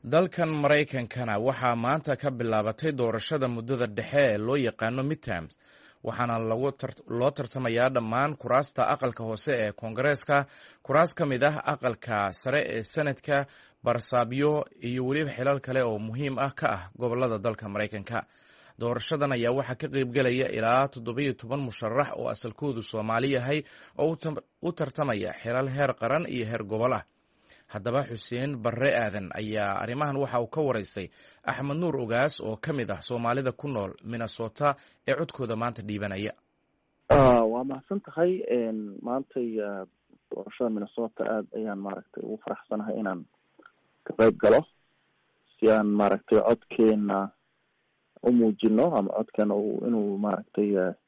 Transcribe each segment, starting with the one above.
dalkan maraykankana waxaa maanta ka bilaabatay doorashada muddada dhexe ee loo yaqaano midterms waxaana loo tartamayaa dhammaan kuraasta aqalka hoose ee koongareeska kuraas ka mid ah aqalka sare ee senadka barsaabyo iyo weliba xilal kale oo muhiim ah ka ah gobolada dalka maraykanka doorashadan ayaa waxaa ka qeybgelaya ilaa toddobiyo toban musharax oo asalkoodu soomaali yahay oo u tartamaya xilal heer qaran iyo heer gobol ah haddaba xuseen barre aadan ayaa arrimahan waxa uu ka waraystay axmed nuur ogaas oo ka mid ah soomaalida ku nool minnesota ee codkooda maanta dhiibanaya waa mahadsan tahay maantay doorashada minnesota aad ayaan maaragtay ugu faraxsanahay inaan ka qeyb galo si aan maaragtay codkeena u muujino ama codkeena inuu maaragtay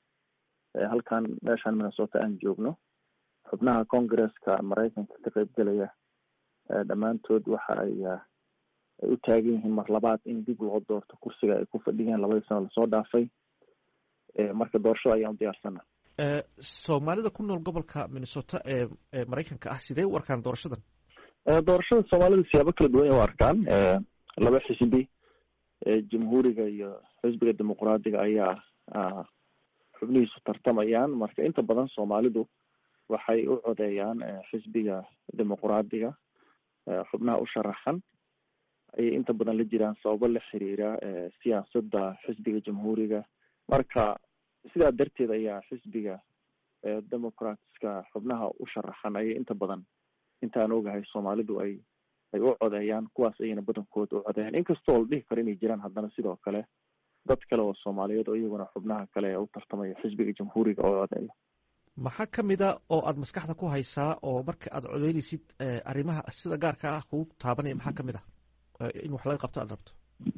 halkan meeshaan minnesota aan joogno xubnaha congresska maraykanka ka qeybgelaya dhammaantood waxa ay ay u taagan yihiin mar labaad in dib loo doorto kursiga ay ku fadhiyeen labadii sano lasoo dhaafay marka doorashada ayaan u diyaarsana soomaalida ku nool gobolka minnesota ee ee maraykanka ah sidee u arkaan doorashadan doorashada soomaalida siyaabo kala duwan ay u arkaan laba xisbi jamhuuriga iyo xisbiga dimuqraadiga ayaa xubnihiisu tartamayaan marka inta badan soomaalidu waxay u codeeyaan xisbiga dimuqraadiga xubnaha u sharaxan ayay inta badan la jiraan sababo la xiriira siyaasadda xisbiga jamhuuriga marka sidaa darteed ayaa xisbiga democratska xubnaha u sharaxan ayay inta badan intaan ogahay soomaalidu ay ay u codeeyaan kuwaas ayayna badankooda u codeeyaan inkastoo la dhihi karo inay jiraan haddana sidoo kale dad kale oo soomaaliyeed oo iyaguna xubnaha kale ee u tartamaya xisbiga jamhuuriga oo codeeya maxaa kamid a oo aada maskaxda ku haysaa oo marka aad codeynaysid arrimaha sida gaarka ah kugu taabanaya maxaa kamid ah in wax laga qabto aad rabto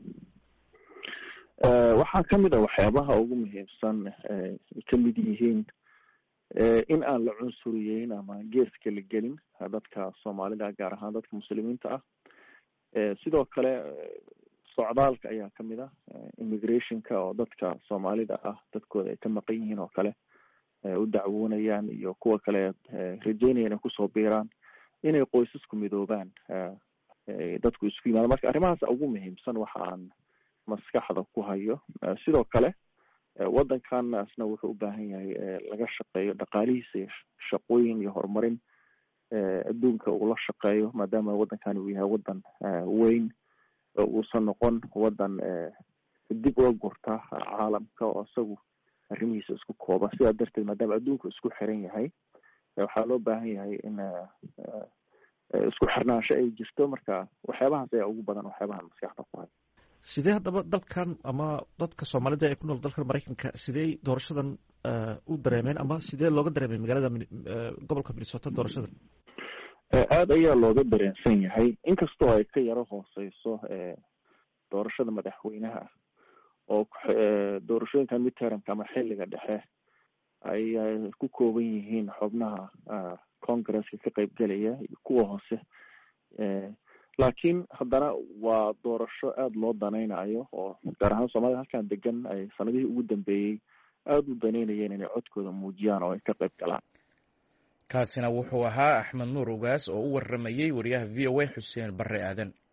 waxaa kamid a waxyaabaha ugu muhiimsan ay kamid yihiin in aan la cunsuriyeyn ama geeska la gelin dadka soomaalida gaar ahaan dadka muslimiinta ah sidoo kale socdaalka ayaa kamid ah immigrationka oo dadka soomaalida ah dadkooda ay ka maqan yihiin oo kale u dacwoonayaan iyo kuwa kale rajeynaya inay kusoo biiraan inay qoysasku midoobaan dadku isku yimaado marka arrimahaas ugu muhiimsan waxa aan maskaxda ku hayo sidoo kale waddankanasna wuxuu u baahan yahay laga shaqeeyo dhaqaalihiisa iyo shaqooyin iyo horumarin adduunka uu la shaqeeyo maadaama waddankani uu yahay waddan weyn uusan noqon waddan dib uga gurta caalamka oo isagu arrimihiisa isku kooba sidaa darteed maadaama adduunku isku xiran yahay waxaa loo baahan yahay in isku xirnaansho ay jirto marka waxyaabahaas ayaa ugu badan waxyaabahan maskaxda ku hay sidee haddaba dalkan ama dadka soomaalida ee ku nool dalkan maraykanka sidee doorashadan u dareemeen ama sidee looga dareemay magaalada gobolka minnesota doorashadan aada ayaa looga dareensan yahay inkastoo ay ka yaro hooseyso doorashada madaxweynaha oo doorashooyinkan midtermka ama xiliga dhexe ay ku kooban yihiin xubnaha congresska ka qeybgelaya iyo kuwa hoose laakiin haddana waa doorasho aada loo danaynayo oo gaar ahaan soomaalida halkan degan ay sanadihii ugu dambeeyey aada u danaynayeen inay codkooda muujiyaan oo ay ka qeyb galaan kaasina wuxuu ahaa axmed nuur ogaas oo u waramayey wariyaha v o a xuseen barre aadan